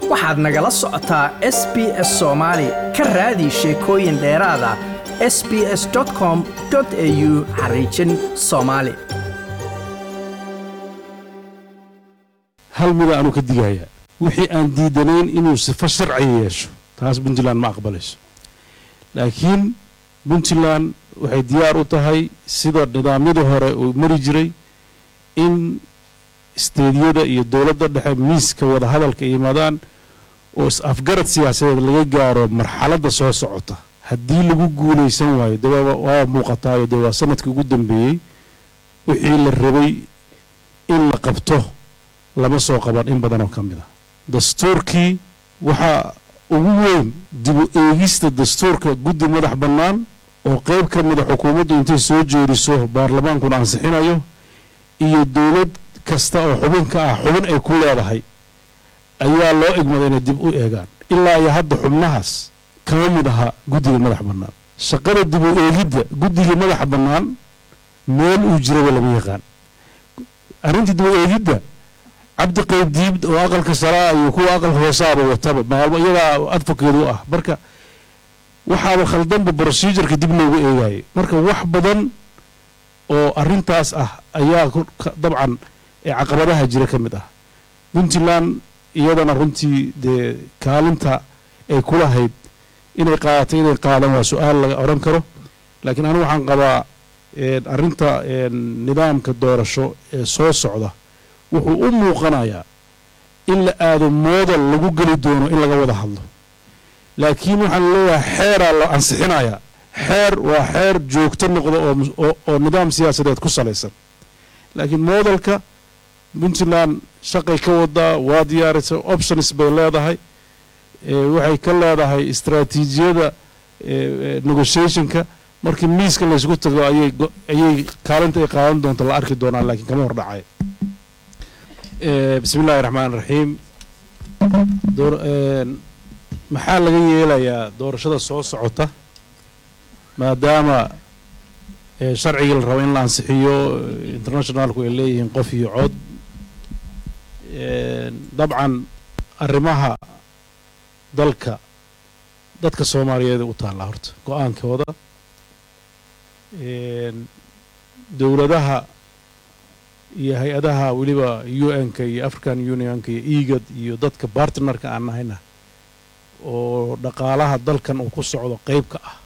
waxaad nagala socotaa s b s soomaali ka raadi sheekooyin dheeraada s b s com au xariijin soomaali hal mida aanu ka digayaa wixii aan diidanayn inuu sifo sharciga yeesho taas puntland ma aqbalayso laakiin puntland waxay diyaar u tahay sida nidaamyadii hore uu mari jiray in isteediyada iyo dowladda dhexe miiska wadahadalka yimaadaan oo is-afgarad siyaasadeed laga gaaro marxaladda soo socota haddii lagu guulaysan waayo de waa muuqataayo dee waa sanadkii ugu dambeeyey wixii la rabay in la qabto lama soo qaban in badan oo ka mid a dastuurkii waxaa ugu weyn dibu eegista dastuurka guddi madax bannaan oo qeyb ka mida xukuumaddu intay soo jeediso baarlamaankuna ansixinayo iyo dowlad kasta oo xubin ka ah xubin ay ku leedahay ayaa loo egmada inay dib u eegaan ilaa iyo hadda xubnahaas kama mid aha guddiga madax bannaan shaqada dib u eegidda guddiga madaxa bannaan meel uu jiraba lama yaqaan arrintii dib u eegidda cabdi qaydiib oo aqalka saraa iyo kuwa aqalka hoosaaba wataba maalmo iyadaa advocate u ah marka waxaaba khaldanba procedureka dib loogu eegaayay marka wax badan oo arintaas ah ayaa dabcan caqabadaha jira ka mid ah puntland iyadana runtii dee kaalinta ay kulahayd inay qaadato inay qaadan waa su-aal laga odhan karo laakiin anigu waxaan qabaa arinta nidaamka doorasho ee soo socda wuxuu u muuqanayaa in la aado moodal lagu geli doono in laga wada hadlo laakiin waxaan leeyahay xeeraa la ansixinayaa xeer waa xeer joogto noqda oo nidaam siyaasadeed ku salaysan laakiin moodalka puntland shaqay ka wadaa waa diyaarisay options bay leedahay waxay ka leedahay istraatiijiyada negotiationka markii miiska laysku tago ayay kaalinta ay qaadan doonta la arki doonaa laakiin kama hor dhacay bismi illahi raxmaan raxiim maxaa laga yeelayaa doorashada soo socota maadaama sharcigii la rabo in la ansixiyo internationalku ay leeyihiin qof iyo cod dabcan arrimaha dalka dadka soomaaliyeed u taallaa horta go-aankooda dowladaha iyo hay-adaha weliba u n-ka iyo african unionka iyo egad iyo dadka bartnerka aan nahayna oo dhaqaalaha dalkan uu ku socdo qeyb ka ah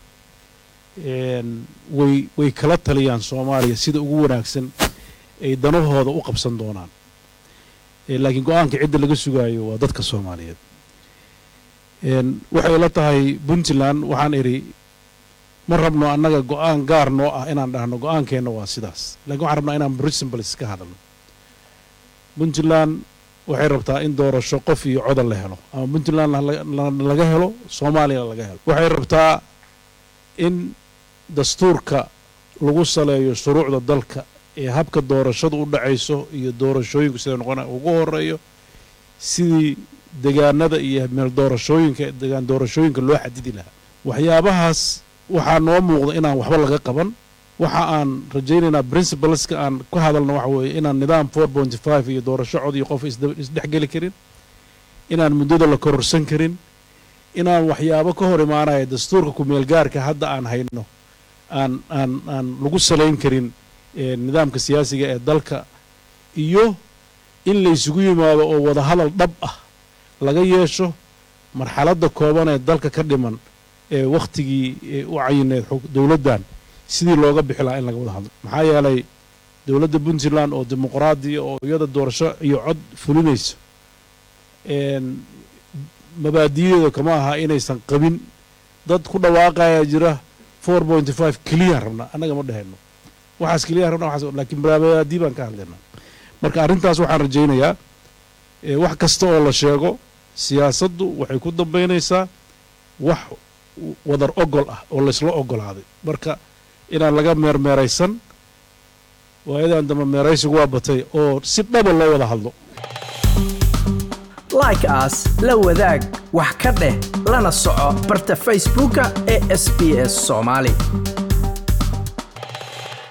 way way kala taliyaan soomaaliya sida ugu wanaagsan ay danahooda u qabsan doonaan laakiin go-aanka cidda laga sugaayo waa dadka soomaaliyeed waxay la tahay puntland waxaan idhi ma rabno annaga go-aan gaar noo ah inaan dhahno go-aankeenna waa sidaas lakiin waxaan rabnaa inaan principles ka hadalno puntland waxay rabtaa in doorasho qof iyo codal la helo ama puntland laga helo soomaaliyana laga helo waxay rabtaa in dastuurka lagu saleeyo shuruucda dalka ee habka doorashadu u dhacayso iyo doorashooyinku sida noqona ugu horeeyo sidii degaanada iyo meel doorashooyinka degaan doorashooyinka loo xadidi lahaa waxyaabahaas waxaa noo muuqda inaan waxba laga qaban waxa aan rajaynaynaa principleska aan ku hadalno waxa weeye inaan nidaam four pointy five iyo doorasho cod iyo qof isdhexgeli karin inaan muddada la kororsan karin inaan waxyaabo ka hor imaanaya dastuurka ku-meelgaarka hadda aan hayno aan aan aan lagu salayn karin nidaamka siyaasiga ee dalka iyo in laysugu yimaado oo wadahadal dhab ah laga yeesho marxaladda kooban ee dalka ka dhiman ee wakhtigii u cayineed dowladdan sidii looga bixi lahaa in laga wada hadlo maxaa yeelay dowladda puntland oo dimuqraadiya oo iyada doorasho iyo cod fulinayso mabaadiyadeeda kama aha inaysan qabin dad ku dhawaaqaya jira four pointy five keliyaan rabnaa annaga ma dhehayno waxaas keliyaan rabna waxaas laakiin mabaadi baan ka hadlaynaa marka arrintaas waxaan rajaynayaa wax kasta oo la sheego siyaasaddu waxay ku dambaynaysaa wax wadar ogol ah oo laysla ogolaaday marka inaan laga meermeeraysan waayadan dambe meeraysigu waa batay oo si dhaba loo wada hadlo like aas la wadaag wax ka dheh lana soco barta facebooka ee sb s soomaali